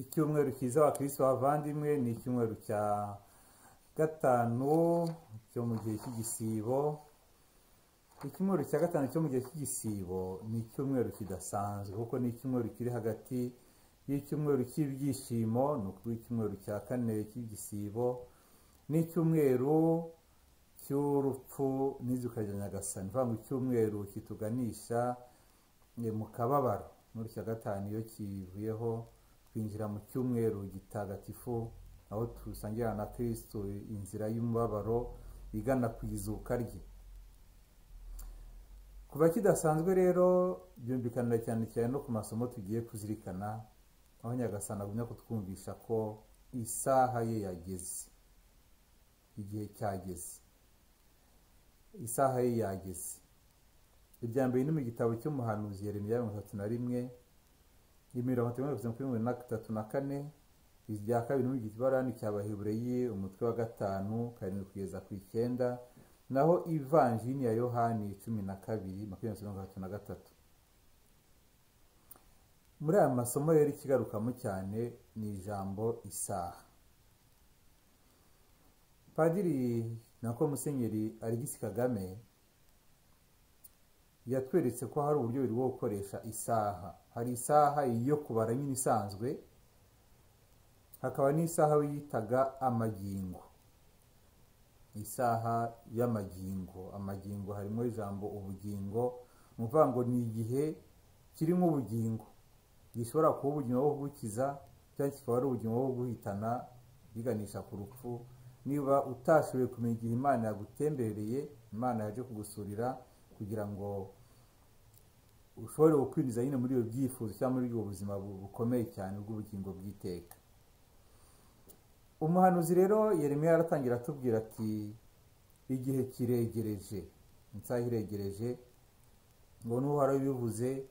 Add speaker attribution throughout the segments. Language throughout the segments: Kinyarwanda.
Speaker 1: icyumweru cyiza abakirisitu bavandimwe ni icyumweru cya gatanu cyo mu gihe cy'igisibo icyumweru cya gatanu cyo mu gihe cy'igisibo ni icyumweru kidasanzwe kuko ni icyumweru kiri hagati y'icyumweru cy'ibyishimo ni ukuvuga icyumweru cya kane cy'igisibo ni icyumweru cy'urupfu n'izuka rya nyagasani ni ukuvuga ngo icyumweru kituganisha mu kababaro muri cya gatanu iyo kivuyeho twinjira mu cyumweru gitagatifu aho dusangira na kirisitu inzira y'umubabaro igana ku izuka rye kuva kidasanzwe rero byumvikanira cyane cyane no ku masomo tugiye kuzirikana aho nyagasana agumya kutwumvisha ko isaha ye yageze igihe cyageze isaha ye yageze irya mbere ni mu gitabo cy'umuhanuzi Yeremiya mirongo itatu na rimwe imirongo itatu mirongo itatu mirongo itatu na kane irya kabiri ni mu kibarani cya bahibureyi umutwe wa gatanu karindwi kugeza ku icyenda naho ivanjini ya yohani cumi na kabiri makumyabiri mirongo itatu na gatatu muri aya masomo rero ikigarukamo cyane ni ijambo isaha padiri nako musenyeri arigisi kagame yatweretse ko hari uburyo buri bwo gukoresha isaha hari isaha yo kubara nyine isanzwe hakaba n'isaha yitaga amagingo isaha y'amagingo amagingo harimo ijambo ubugingo ni ukuvuga ngo ni igihe kirimo ubugingo gishobora kuba ubugingo bwo gukiza cyangwa kikaba ari ubugingo bwo guhitana biganisha ku rupfu niba utashoboye kumenya igihe imana yagutembereye imana yaje kugusurira kugira ngo ushobore gukwiriza nyine muri ibyo byifuzo cyangwa muri ubwo buzima bukomeye cyane bw'ubugingo bw'iteka umuhanuzi rero Yeremiya aratangira atubwira ati igihe kiregereje isaha iregereje ngo n'uhora bivuze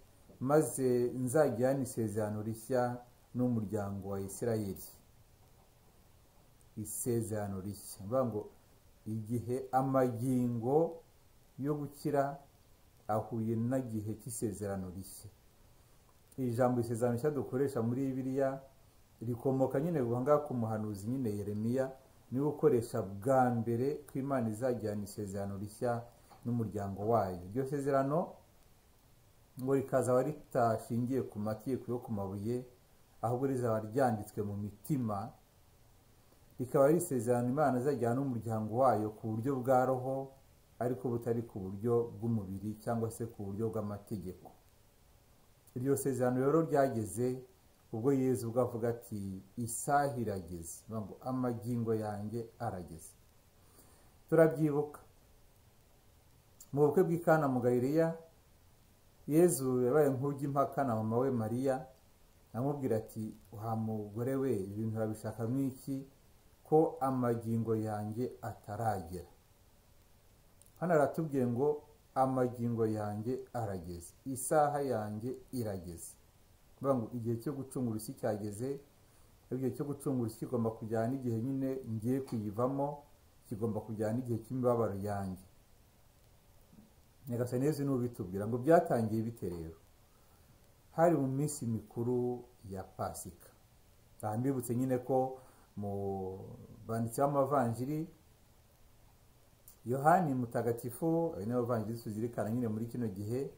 Speaker 1: maze nzajyane isezerano rishya n'umuryango wa Isirayeli isezerano rishya mvuga ngo igihe amagingo yo gukira ahuye n'igihe cy'isezerano rishya iri jambo isezerano rishya dukoresha muri biriya rikomoka nyine ngaha ku muhanuzi nyine Yeremiya niwe ukoresha bwa mbere ko imana izajyana isezerano rishya n'umuryango wayo iryo sezerano ngo rikazaba ritashingiye ku mategeko yo ku mabuye ahubwo rizaba ryanditswe mu mitima rikaba ari isezerano imana izajyana n'umuryango wayo ku buryo bwa roho ariko butari ku buryo bw'umubiri cyangwa se ku buryo bw'amategeko iryo sezerano rero ryageze ubwo yezu ubwo avuga ati isaha irageze ngo amagingo yanjye arageze turabyibuka mu bukwe bw'ikana mu gahiriya yezu yabaye nk'ujya impaka na mama we mariya amubwira ati wa mugore we ibintu urabishaka nk'iki ko amagingo yanjye ataragera hano aratubwiye ngo amagingo yanjye arageze isaha yanjye irageze ngo igihe cyo gucungura isi cyageze igihe cyo gucungura isi kigomba kujyana n'igihe nyine ngiye kuyivamo kigomba kujyana n'igihe cy'imibabaro yanjye nyagasani neza n'ubitubwira ngo byatangiye bite rero hari mu minsi mikuru ya pasika aha mbibutse nyine ko mu banditsi b'amavanjiri yohani mutagatifu ari nawe uvangiritse tuzirikana nyine muri kino gihe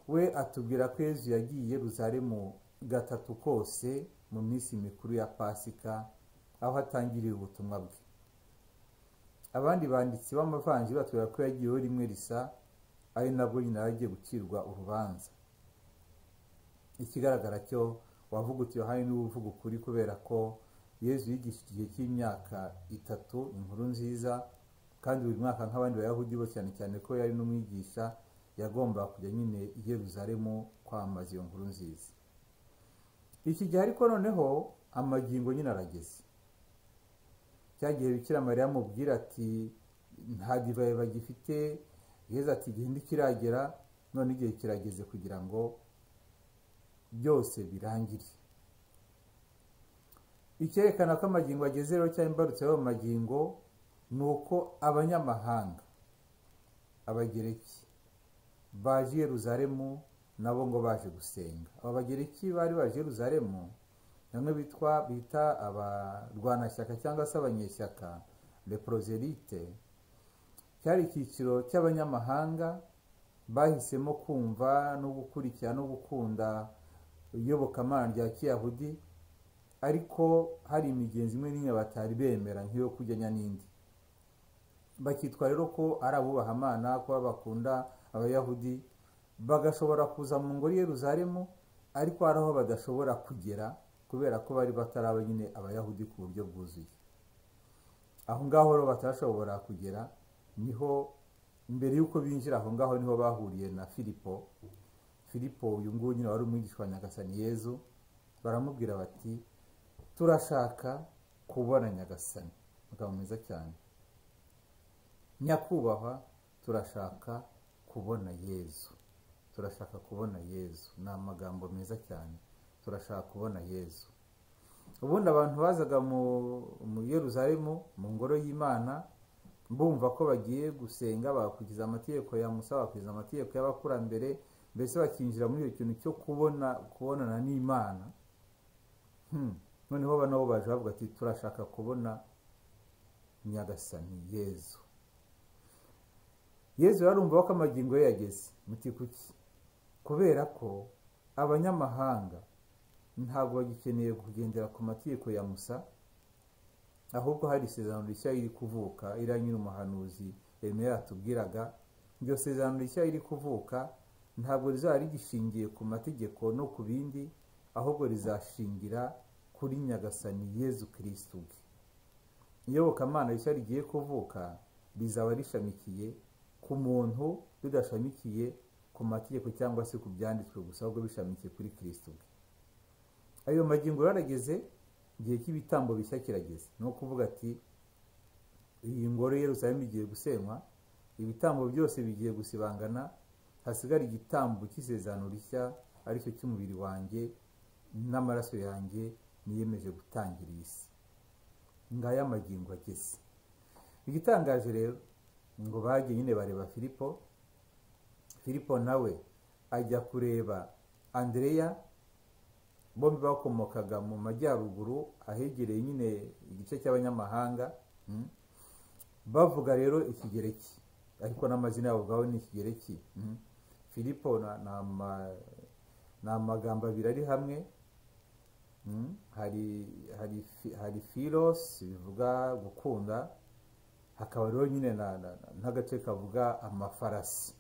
Speaker 1: we atubwira ko yezu yagiye ruzaremu gatatu kose mu minsi mikuru ya pasika aho atangiriye ubutumwa bwe abandi banditsi b'amavanjiri batubwira ko yagiyeho rimwe risa ari nabwo nyine yagiye gucirwa urubanza ikigaragara cyo wavugutse yohani niwe uvuga ukuri kubera ko yezu yigisha igihe cy'imyaka itatu inkuru nziza kandi buri mwaka nk'abandi bayahudi bo cyane cyane ko yari n'umwigisha yagomba kujya nyine i Yeruzalemu kwamamaza iyo nkuru nziza iki gihe ariko noneho amagingo nyine arageze cya gihe bikira mariya amubwira ati nta divayi bagifite yeza ati igihe kiragera none igihe kirageze kugira ngo byose birangire icyerekana ko amagingo ageze rero cyangwa imbarutso y'ayo magingo ni uko abanyamahanga abagereki baje Yeruzalemu nabo ngo baje gusenga aba bagereki bari baje Yeruzalemu bamwe bitwa bita abarwanashyaka cyangwa se abanyeshyaka leproserite cyari icyiciro cy'abanyamahanga bahisemo kumva no gukurikira no gukunda iyobokamana rya kiyahudi ariko hari imigenzi imwe n'imwe batari bemera nk'iyo kujyanya n'indi bakitwa rero ko ari abubaha amana kuba bakunda abayahudi bagashobora kuza mu ngoro y'eruzaremu ariko hari aho badashobora kugera kubera ko bari bataraba nyine abayahudi ku buryo bwuzuye aho ngaho rero batashobora kugera niho mbere y'uko binjira aho ngaho niho bahuriye na filipo filipo uyu nguyu nyine wari umwigisha wa nyagasani yezu baramubwira bati turashaka kubona nyagasani umugabo mwiza cyane nyakubahwa turashaka kubona yezu turashaka kubona yezu ni amagambo meza cyane turashaka kubona yezu ubundi abantu bazaga mu yeruzaremu mu ngoro y'imana bumva ko bagiye gusenga bagakurikiza amategeko ya musa bagakurikiza amategeko y'abakurambere mbese bakinjira muri icyo kintu cyo kubona kubonana n'imana noneho nabo baje bavuga ati turashaka kubona nyagasani yezu yezu yarumva ko amagingo ye yageze muti kuki kubera ko abanyamahanga ntabwo bagikeneye kugendera ku mategeko ya musa ahubwo hari isezerano rishya riri kuvuka iriya nyiri umuhanuzi remezo yatubwiraga iryo sezerano rishya riri kuvuka ntabwo rizaba rigishingiye ku mategeko no ku bindi ahubwo rizashingira kuri nyagasani yezu kirisitu bwe iyobokamana rishya rigiye kuvuka rizaba rishamikiye ku muntu ridashamikiye ku mategeko cyangwa se ku byanditswe gusa ahubwo bishamikiye kuri kirisitu bwe ayo magingo yarageze igihe cy'ibitambo bishya kirageze ni ukuvuga ati iyi ngoro y'eruzaremu igiye gusenywa ibitambo byose bigiye gusibangana hasigara igitambo cy'isezerano rishya aricyo cy'umubiri wanjye n'amaraso yanjye niyemeje gutangira iyi si ngaya amagingo ageze igitangaje rero ngo bajye nyine bareba filipo filipo nawe ajya kureba andereya bombi bakomokaga mu majyaruguru ahegereye nyine igice cy'abanyamahanga bavuga rero ikigereki ariko n'amazina yabo ubwabo ni ikigereki filipo ni amagambo abiri ari hamwe hari filosi bivuga gukunda hakaba rero nyine n'agace kavuga amafarasi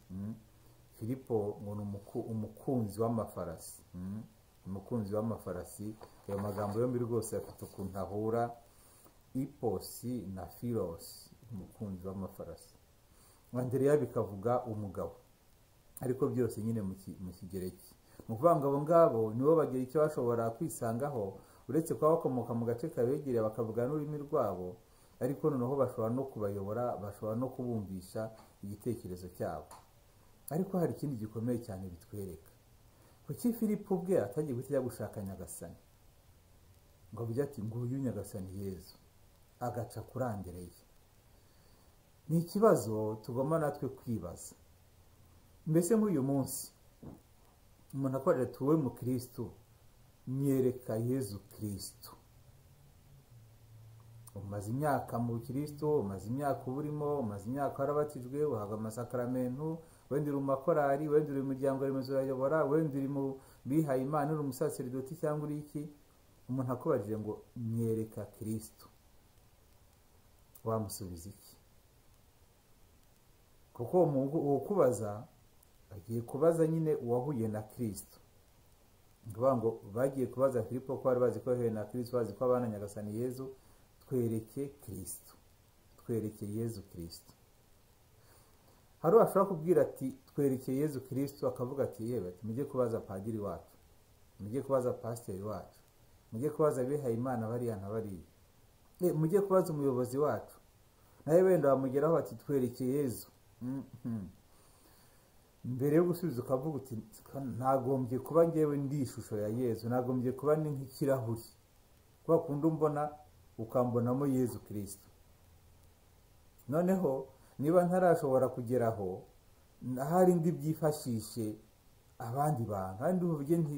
Speaker 1: filipo ngo ni umukunzi w'amafarasi umukunzi w'amafarasi ayo magambo yombi rwose afite ukuntu ahura iposi na firosi umukunzi w'amafarasi wandereya bikavuga umugabo ariko byose nyine mu kigereki ni ukuvuga ngo abo ngabo nibo bagira icyo bashobora kwisangaho uretse kuba bakomoka mu gace kabegereye bakavuga n'ururimi rwabo ariko noneho bashobora no kubayobora bashobora no kubumvisha igitekerezo cyabo ariko hari ikindi gikomeye cyane bitwereka kuki filipo ubwe atagiye guhita gushaka nyagasani ngo bijya ati nguyu nyagasani yezu agaca kurandereye ni ikibazo tugomba natwe kwibaza mbese nk'uyu munsi umuntu akorera tuwe mu kirisitu myereka yezu kirisitu umaze imyaka mu kirisitu umaze imyaka uba urimo umaze imyaka warabatijwe uhabwa amasakaramentu wenda uri mu makorari wenda uri mu miryango remezo urayobora wenda uri mu bihaye imana uri umusaseridoti cyangwa uri iki umuntu akubajije ngo myereka kirisitu wamusubiza iki kuko uwo kubaza agiye kubaza nyine uwahuye na kirisitu ukuvuga ngo bagiye kubaza filipo ko bari bazi ko yahuye na kirisitu bazi ko abana nyagasani yezu twereke kirisitu twereke yezu kirisitu hari uwashobora kubwira ati twereke yezu kirisitu akavuga ati yewe ati mujye kubaza padiri wacu mujye kubaza pasiteri wacu mujye kubaza abihaye imana bariya na bariya mujye kubaza umuyobozi wacu nawe wenda bamugeraho bati twereke yezu mbere yo gusubiza ukavuga uti nagombye kuba ngewe ndi ishusho ya yezu nagombye kuba ni nk'ikirahuri kuba kundi mbona ukambonamo yezu kirisitu noneho niba ntarashobora kugeraho hari indi byifashishe abandi bantu kandi uvuge nti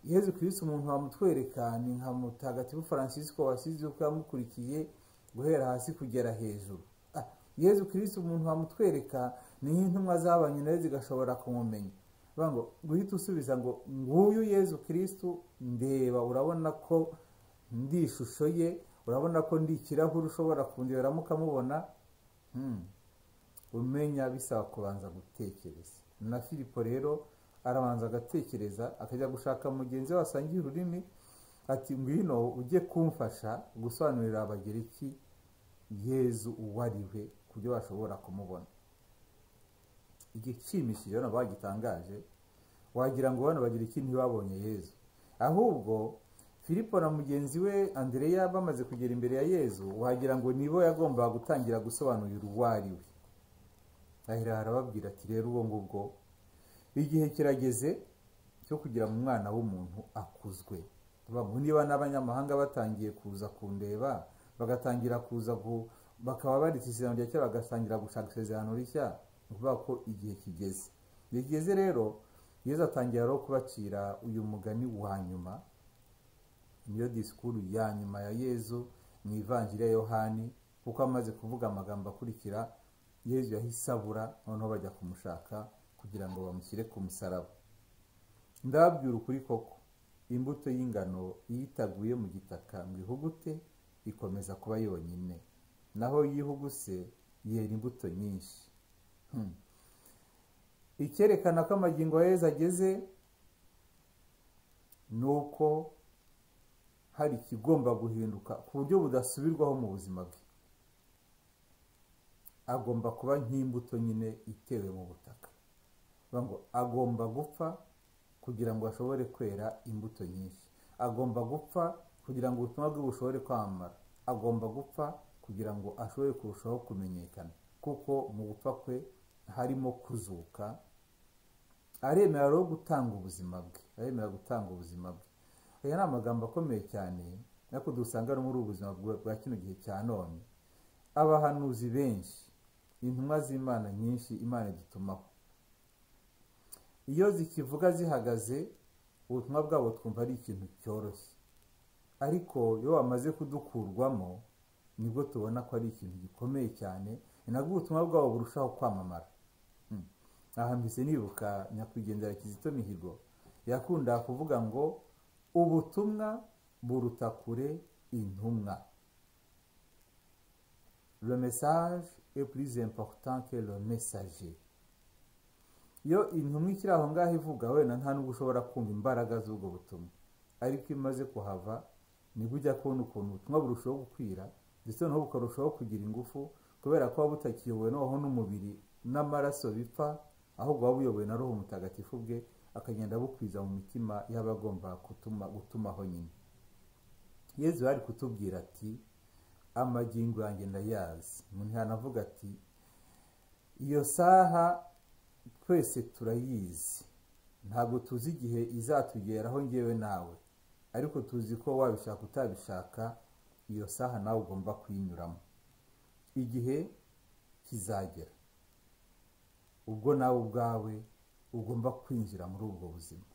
Speaker 1: yezu kirisiti umuntu wamutwereka ni nka mutagatifu francisco wasize uko yamukurikiye guhera hasi kugera hejuru Ah, yezu kirisiti umuntu wamutwereka niyo intumwa zabanye nayo zigashobora kumumenya Bavuga ngo guhita usubiza ngo nguyu yezu kirisiti ndeba urabona ko ndi ishusho ye urabona ko ndi ikirahuri ushobora kundeberamo ukamubona Hmm. umenya bisaba kubanza gutekereza na filipo rero arabanza agatekereza akajya gushaka mugenzi we wasangiye ururimi ati ngwino ujye kumfasha gusobanurira abagereki yezu uwo ari we ku byo bashobora kumubona igishimishije urabona bagitangaje wagira ngo bano bagereki ntibabonye yezu ahubwo filipo na mugenzi we andereya bamaze kugera imbere ya yezu wagira ngo nibo yagombaga gutangira gusobanurira uwo ari we ahera arababwira ati rero ubwo ngubwo igihe kirageze cyo kugira mu mwana w'umuntu akuzwe Bavuga, niba n'abanyamahanga batangiye kuza kundeba bagatangira kuza gu- bakaba baretse isezerano rya kera bagatangira gushaka isezerano rishya ni ukuvuga ko igihe kigeze igihe kigeze rero yezu atangira rero kubacira uyu mugani wa nyuma niyo disikuru ya nyuma ya yezu mu ivanjiri ya yohani kuko amaze kuvuga amagambo akurikira yezu yahise abura noneho bajya kumushaka kugira ngo bamushyire ku musaraba ndababwira ukuri koko imbuto y'ingano iyo itaguye mu gitaka ngo ihugute ikomeza kuba yonyine naho iyo ihuguse yera imbuto nyinshi Hmm. icyerekana ko amagingo ya yezu ageze ni uko hari ikigomba guhinduka ku buryo budasubirwaho mu buzima bwe agomba kuba nk'imbuto nyine itewe mu butaka Bivuga ngo agomba gupfa kugira ngo ashobore kwera imbuto nyinshi agomba gupfa kugira ngo ubutumwa bwe bushobore kwamamara agomba gupfa kugira ngo ashobore kurushaho kumenyekana kuko mu gupfa kwe harimo kuzuka aremera rero gutanga ubuzima bwe aremera gutanga ubuzima bwe aya ni amagambo akomeye cyane ariko dusanga no muri ubu buzima bwa- bwa kino gihe cya none abahanuzi benshi intumwa z'imana nyinshi imana idutumaho iyo zikivuga zihagaze ubutumwa bwabo twumva ari ikintu cyoroshye ariko iyo bamaze kudukurwamo nibwo tubona ko ari ikintu gikomeye cyane ni nabwo ubutumwa bwabo burushaho kwamamara Mm. aha mbese nibuka nyakwigendera kizito mihigo yakunda kuvuga ngo ubutumwa buruta kure intumwa le message est plus important que le messager iyo intumwa ikiri aho ngaho ivuga wenda nta nubwo ushobora kumva imbaraga z'ubwo butumwa ariko iyo imaze kuhava nibwo ujya kubona ukuntu ubutumwa burushaho gukwira ndetse noneho bukarushaho kugira ingufu kubera ko buba butakiyobowe noneho n'umubiri n'amaraso bipfa ahubwo buba buyobowe na roho mutagatifu bwe akagenda bukwiza mu mitima y'abagomba gutuma gutumaho nyine yezu yari kutubwira ati amagingo yanjye ndayazi umuntu yanavuga ati iyo saha twese turayizi ntabwo tuzi igihe izatugeraho ngewe nawe ariko tuzi ko wabishaka utabishaka iyo saha nawe ugomba kuyinyuramo igihe kizagera ubwo nawe ubwawe ugomba kwinjira muri ubwo buzima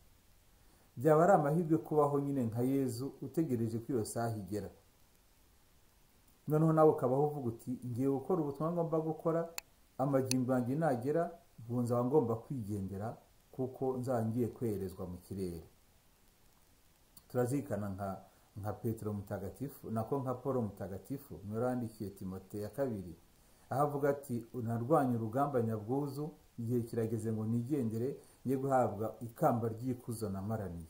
Speaker 1: byaba ari amahirwe kubaho nyine nka yezu utegereje ko iyo saha igera noneho nawe ukabaho uvuga uti ngiye gukora ubutumwa ngomba gukora amagingo yanjye nagera ubu nzaba ngomba kwigendera kuko nzaba ngiye kweherezwa mu kirere turazirikana nka nka petero mutagatifu nako nka paul mutagatifu nurandikiye timote ya kabiri aho avuga ati unarwanye urugamba nyabwuzu igihe kirageze ngo nigendere ye guhabwa ikamba ry'ikuzo namaraniye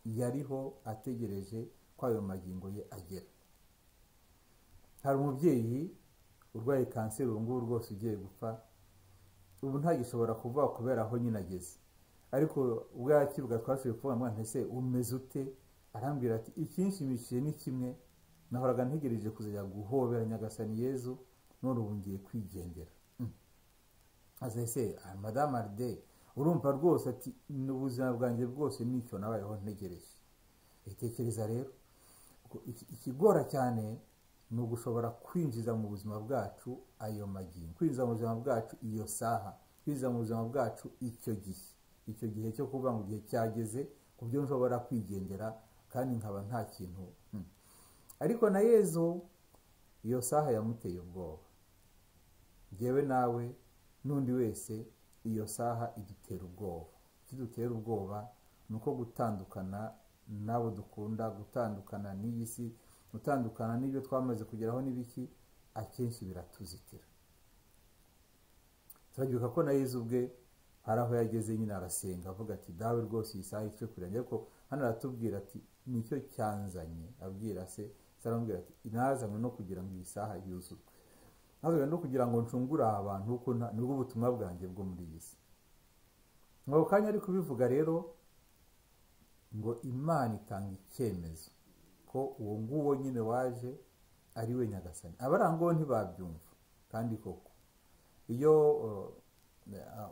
Speaker 1: yariho ategereje ko ayo magingo ye agera hari umubyeyi urwaye kanseri ubu ngubu rwose ugiye gupfa ubu ntagishobora kuvuga kubera aho nyine ageze ariko ubwo yakivuga twashoboye kuvuga mwana ese umeze ute arambwira ati ikinshimishije ni kimwe nahoraga ntegereje kuzajya guhobera nyagasani yezu none ubu ngiye kwigendera Mm. aza ese ah, madamu aride urumva rwose ati ubuzima bwanjye bwose nicyo nabayeho ntegereje itekereza rero Ubwo iki- ikigora cyane ni ugushobora kwinjiza mu buzima bwacu ayo magingo kwinjiza mu buzima bwacu iyo saha kwinjiza mu buzima bwacu icyo gihe icyo gihe cyo kuvuga ngo igihe cyageze ku byo nshobora kwigendera kandi nkaba nta kintu mm. ariko na yezu iyo saha yamuteye ubwoba ngewe nawe n'undi wese iyo saha idutera ubwoba ikidutera ubwoba ni uko gutandukana n'abo dukunda gutandukana n'iyi si gutandukana n'ibyo twamaze kugeraho n'ibiki akenshi biratuzitira turagibuka ko na yezu ubwe hari aho yageze nyine arasenga avuga ati dawe rwose iyi saha icyo kurangira ariko hano aratubwira ati nicyo cyanzanye abwira se aramubwira ati inazanywe no kugira ngo iyi saha yuzurwe nazanywe no kugira ngo ncungure aha bantu kuko nibwo ubutumwa bwanjye bwo muri iyi si mu kanya ari kubivuga rero ngo imana itanga icyemezo ko uwo nguwo nyine waje ari we nyagasani abarangaho ntibabyumva kandi koko iyo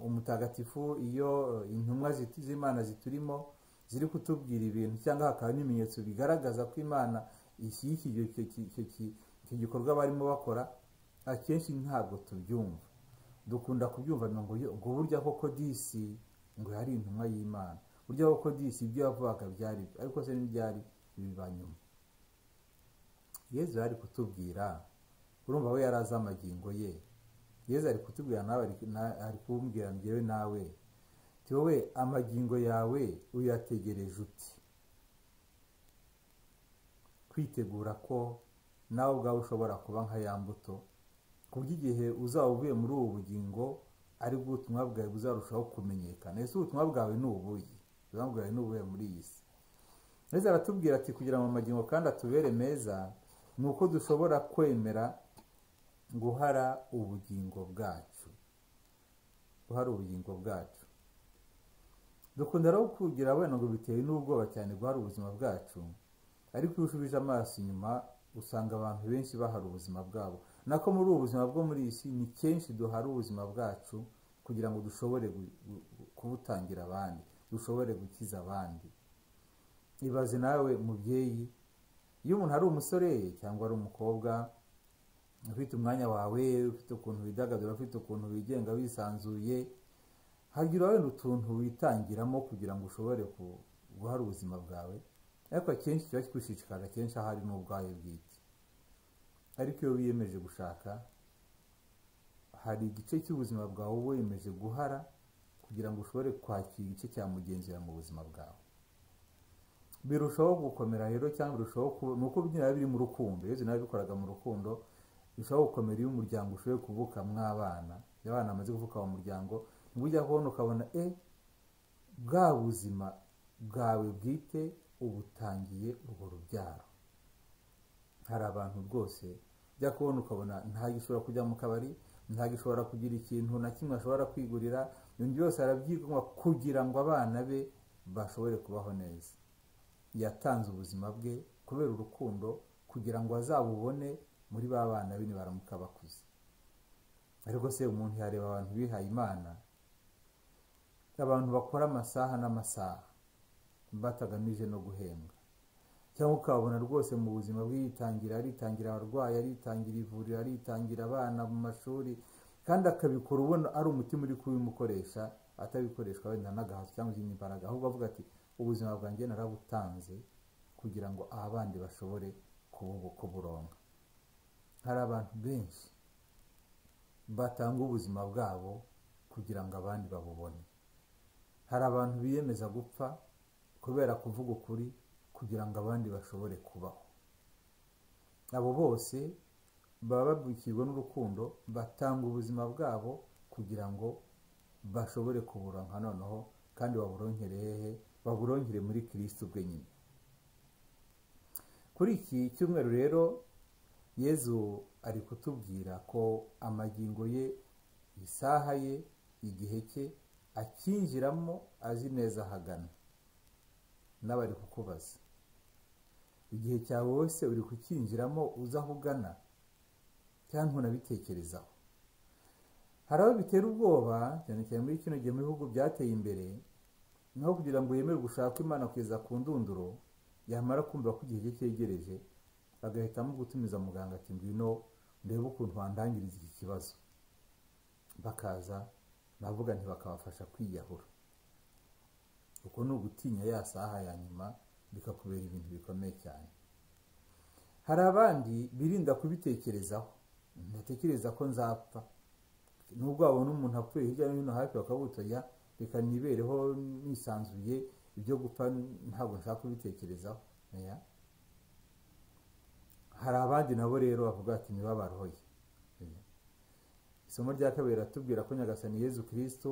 Speaker 1: umutagatifu iyo intumwa z'imana ziturimo ziri kutubwira ibintu cyangwa hakaba n'ibimenyetso bigaragaza ko imana icyo gikorwa barimo bakora akenshi ntabwo tubyumva dukunda kubyumva ngo burya koko disi ngo hari intumwa y'imana burya koko disi ibyo yavugaga byari ariko se ntibyari biba nyuma yezu ari kutubwira urumva we yari azi amagingo ye yezu ari kutubwira nawe ari kumbwira ngewe nawe wowe amagingo yawe uyategereje uti kwitegura ko nawe ubwawe ushobora kuba nka ya mbuto ku buryo uzaba uvuye muri ubu bugingo ari bwo ubutumwa bwawe buzarushaho kumenyekana ese ubutumwa bwawe ni ubuye ubutumwa bwawe ni ubuye muri iyi si ndetse aratubwira ati kugira ngo amagingo kandi atubere meza ni uko dushobora kwemera guhara ubugingo bwacu guhara ubugingo bwacu dukunda rero kugira wenda ngo bitewe n'ubwoba cyane guhara ubuzima bwacu ariko iyo ushubije amaso inyuma usanga abantu benshi bahara ubuzima bwabo nako muri ubu buzima bwo muri iyi si ni kenshi duhara ubuzima bwacu kugira ngo dushobore kubutangira abandi dushobore gukiza abandi ibaze nawe mubyeyi iyo umuntu ari umusore cyangwa ari umukobwa ufite umwanya wawe ufite ukuntu widagadura ufite ukuntu wigenga wisanzuye hagira wenda utuntu witangiramo kugira ngo ushobore guhara ubuzima bwawe ariko akenshi kiba kigushishikara kenshi ahari n'ubwayo bwite ariko iyo wiyemeje gushaka hari igice cy'ubuzima bwawe wiyemeje guhara kugira ngo ushobore kwakira igice cya mugenzi wawe mu buzima bwawe birushaho gukomera rero cyangwa birushaho ni uko biba biri mu rukundo iyo nawe bikoraga mu rukundo birushaho gukomera iyo umuryango ushoboye kuvuka mw'abana iyo abana bamaze kuvuka mu muryango ujya kubona ukabona e bwa buzima bwawe bwite ubutangiye urwo rubyaro hari abantu rwose ujya kubona ukabona gishobora kujya mu kabari gishobora kugira ikintu na kimwe ashobora kwigurira ibintu byose arabyigomwa kugira ngo abana be bashobore kubaho neza yatanze ubuzima bwe kubera urukundo kugira ngo azabubone muri ba bana be nibaramuka bakuze ariko se umuntu yareba abantu bihaye imana abantu bakora amasaha n'amasaha batagamije no guhembwa cyangwa ukabona rwose mu buzima bw'iyitangira aritangira abarwayi aritangira ivuriro aritangira abana mu mashuri kandi akabikora ubona ari umutima uri kubimukoresha atabikoreshwa wenda n'agahato cyangwa izindi mbaraga ahubwo avuga ati ubuzima bwanjye narabutanze kugira ngo abandi bashobore kuburonka hari abantu benshi batanga ubuzima bwabo kugira ngo abandi babubone hari abantu biyemeza gupfa kubera kuvuga ukuri kugira ngo abandi bashobore kubaho abo bose baba babikirwa n'urukundo batanga ubuzima bwabo kugira ngo bashobore kuburonka noneho kandi baburonkere hehe baburonkere muri kirisitu ubwe nyine kuri iki cyumweru rero yezu ari kutubwira ko amagingo ye isaha ye igihe cye akinjiramo azi neza ahagana n'abari kukubaza igihe cyawe wese uri kukinjiramo uzi aho ugana cyangwa unabitekerezaho hari aho bitera ubwoba cyane cyane muri kino gihe mu bihugu byateye imbere naho kugira ngo yemere gushaka imana kugeza ku ndunduro yamara kumva ko igihe cye cyegereje bagahitamo gutumiza muganga ati ngwino ndebe ukuntu wandangiriza iki kibazo bakaza navuga ntibakabafasha kwiyahura uko ni ugutinya ya saha ya nyuma bikakubera ibintu bikomeye cyane hari abandi birinda kubitekerezaho ntatekereza ko nzapfa nubwo wabona umuntu apfuye hirya no hino hafi bakabutoya reka nibereho nisanzuye ibyo gupfa ntabwo nshaka kubitekerezaho hari abandi nabo rero bavuga ati ntibabaroye isomo rya kabiri ratubwira ko nyagasani yezu kirisito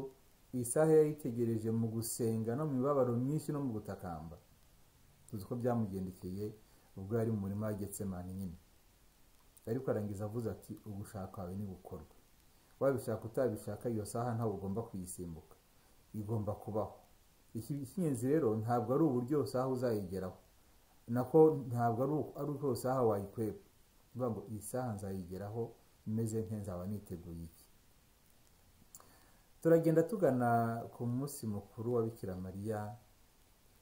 Speaker 1: isaha yayitegereje mu gusenga no mu mibabaro myinshi no mu gutakamba tuzi ko byamugendekeye ubwo yari mu murima w'agetsemani nyine ariko arangiza avuze ati ugushaka wawe ni gukorwa wabishaka utabishaka iyo saha ntabwo ugomba kuyisimbuka igomba kubaho ikingenzi rero ntabwo ari uburyo iyo saha uzayigeraho nako ntabwo ari uko iyo saha wayikweba uvuga ngo iyi saha nzayigeraho imeze nk'inzaba niteguye iki turagenda tugana ku munsi mukuru wa bikira mariya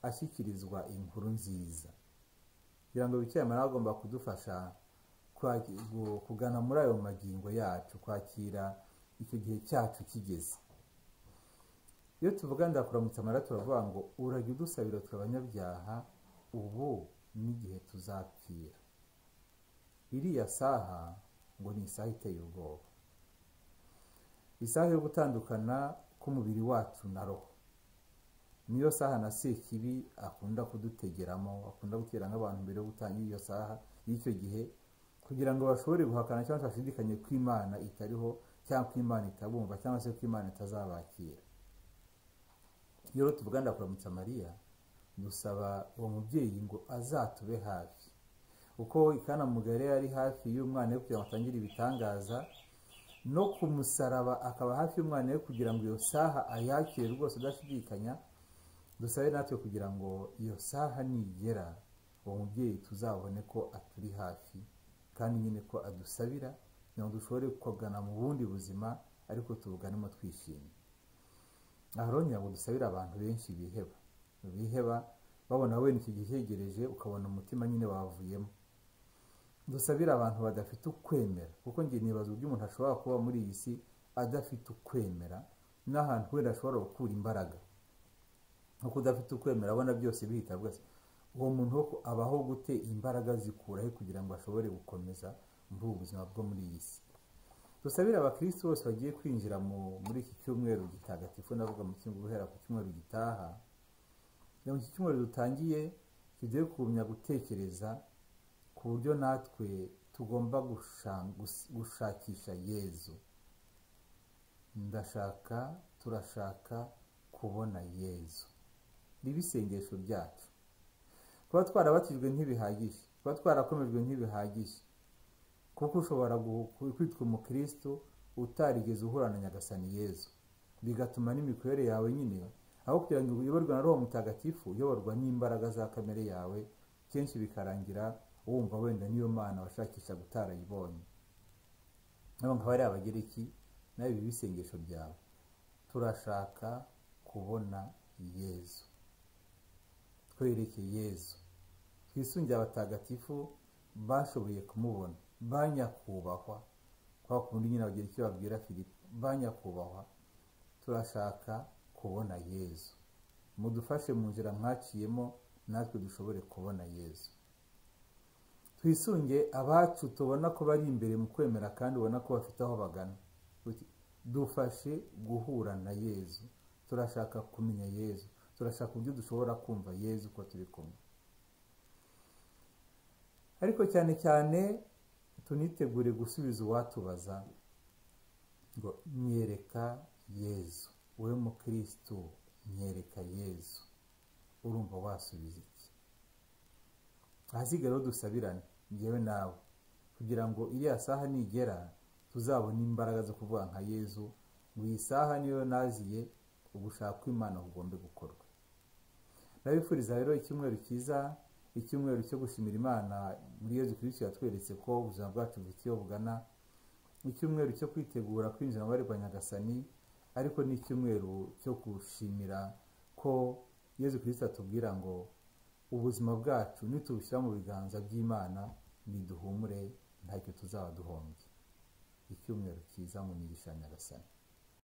Speaker 1: ashyikirizwa inkuru nziza kugira ngo bikira mariya agomba kudufasha kugana muri ayo magingo yacu kwakira icyo gihe cyacu kigeze iyo tuvuga ndakuramutsa amara turavuga ngo urajya udusabira twe abanyabyaha ubu n'igihe tuzapfira iriya saha ngo ni isaha iteye ubwoba isaha yo gutandukana k'umubiri wacu na roho niyo saha na sekibi akunda kudutegeramo akunda gutera nk'abantu mbere yo gutangira iyo saha y'icyo gihe kugira ngo bashobore guhakana cyangwa bashidikanye ko imana itariho cyangwa ko imana itabumva cyangwa se ko imana itazabakira iyo rero tuvuga ndakuramutsa mariya dusaba uwo mubyeyi ngo azatube hafi kuko ikana mugari ari hafi y'umwana we kugira ngo atangire ibitangaza no ku musaraba akaba hafi y'umwana we kugira ngo iyo saha ayakire rwose udashidikanya dusabe natwe kugira ngo iyo saha nigera uwo mubyeyi tuzabone ko aturi hafi kandi nyine ko adusabira kugira ngo dushobore kugana mu bundi buzima ariko tubuganemo twishimye aha rero ngira ngo dusabire abantu benshi biheba biheba babona wenda icyo gihe cyegereje ukabona umutima nyine wavuyemo dusabire abantu badafite ukwemera kuko njye nibaza uburyo umuntu ashobora kuba muri iyi si adafite ukwemera n'ahantu wenda ashobora gukura imbaraga nkuko udafite ukwemera abona byose bihita rwose uwo muntu abaho gute imbaraga zikuraho kugira ngo ashobore gukomeza muri ubu buzima bwo muri iyi si dusabire abakirisitu bose bagiye kwinjira muri iki cyumweru gitagatifu ndavuga mu cyumweru guhera ku cyumweru gitaha mu iki cyumweru dutangiye tugiye kumenya gutekereza ku buryo natwe tugomba gushakisha yezu ndashaka turashaka kubona yezu ni ibisengesho byacu kuba twarabatijwe ntibihagije kuba twarakomejwe ntibihagije kuko ushobora kwitwa umukristo utarigeze uhura na nyagasani yezu bigatuma n'imikorere yawe nyine aho kugira ngo uyoborwe na roho mutagatifu uyoborwa n'imbaraga za kamere yawe kenshi bikarangira wumva wenda niyo mana washakisha gutarayibonye nabo ngabo ari abagereki nawe ibi bisengesho byawe turashaka kubona yezu twereke yezu twisungire abatagatifu bashoboye kumubona banyakubahwa kwa kundi nyine bagira icyo babwira filipe banyakubahwa turashaka kubona yezu mudufashe mu nzira mwaciyemo natwe dushobore kubona yezu twisunge abacu tubona ko bari imbere mu kwemera kandi ubona ko bafite aho bagana dufashe guhura na yezu turashaka kumenya yezu turashaka uburyo dushobora kumva yezu ko turi kumwe ariko cyane cyane tunitegure gusubiza uwatubaza ngo myereka yezu wowe mukirisitu myereka yezu urumva wasubiza iki ahasigara aho dusabirane ngewe nawe kugira ngo iriya saha nigera tuzabone imbaraga zo kuvuga nka yezu ngo iyi saha niyo naziye ugushaka kw'imana kugombe gukorwa ndabifuriza rero icyumweru cyiza icyumweru cyo gushimira imana muri yezu kirisiti yatweretse ko ubuzima bwacu bufite iyo bugana icyumweru cyo kwitegura kwinjira mu bari rwa nyagasani ariko ni icyumweru cyo gushimira ko yezu kirisiti atubwira ngo ubuzima bwacu nitubushyira mu biganza by'imana niduhumure ntacyo tuzaba duhombye icyumweru cyiza mu migisha nyagasani